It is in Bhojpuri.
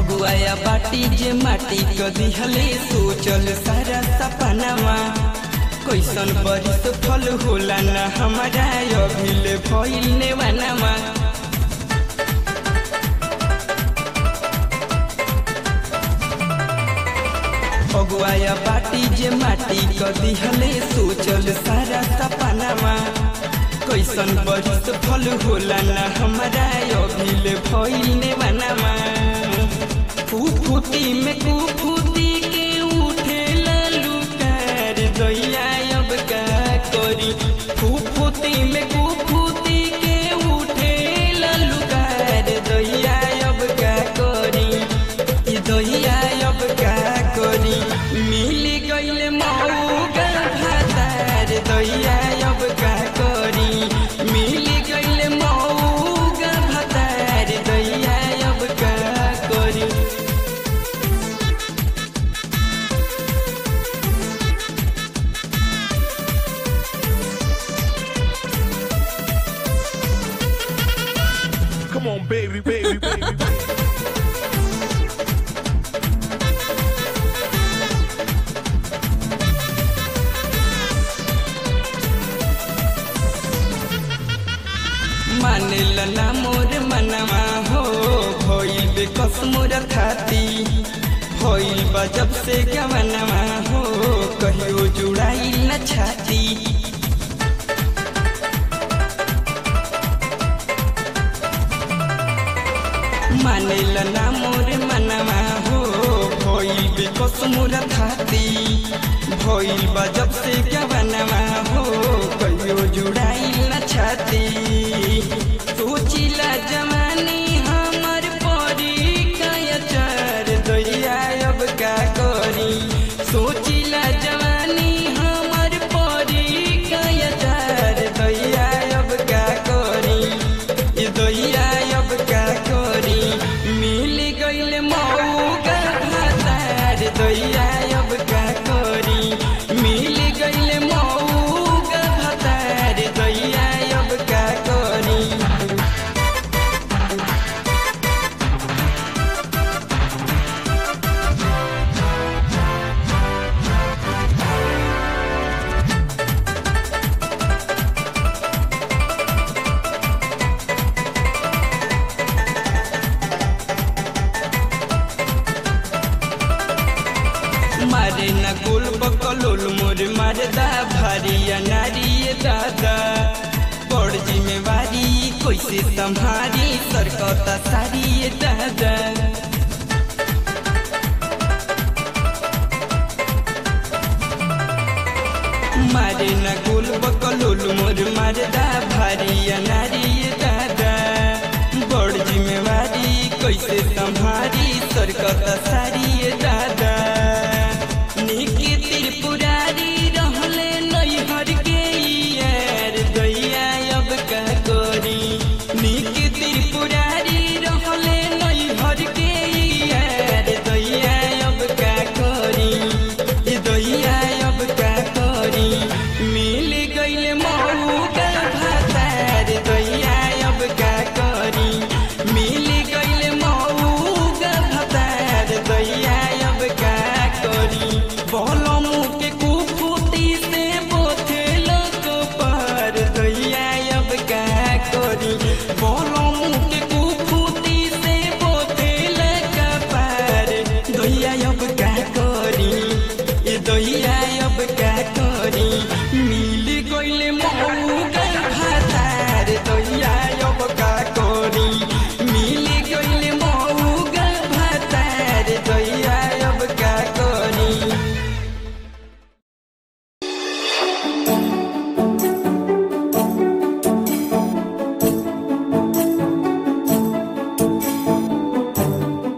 अगुआया बाटी जे माटी क दिहले सोचल सारा सपनावा कैसन बरिस फल होला न हमारा अभिले भइल नेवानावा अगुआया बाटी जे माटी क दिहले सोचल सारा सपनावा कैसन बरिस फल होला न हमारा अभिले भइल नेवानावा कुफुती में कुफुती के उठे ललुकार दैया अब का करी कुफुती में कुफुती के उठे ललुकार दैया अब का करी ई दैया अब का करी मिल गइल मौका भातार दैया अब का करी मिल गइल मौका भातार दैया अब का करी Come on, baby, baby, baby. baby. मानेल ना मोर मनवा हो भइल बेकस मोर थाती भइल बा जब से गवनवा हो कहियो जुड़ाई न छाती मानेल ना मोर मनवा हो भइल बेकस मोर थाती भइल बा जब से गवनवा हो कहियो जुड़ाई न छाती सोचिला जवानी हमर परी कायचर दैया अब का करी सोचिला जवानी हमर परी कायचर दैया अब का करी ई दैया अब का करी मिल गइल मौका भातार दैया अब का करी मिल गइल मौका भातार दैया अब का करी मारे न गोल बकलोल मोर मारदा भारिया नारी दादा बड़ जिम्मेवारी कैसे संभारी सरकता सारी दादा मारे न गोल बकलोल मोर मारदा भारिया नारी दादा बड़ जिम्मेवारी कैसे संभारी सरकता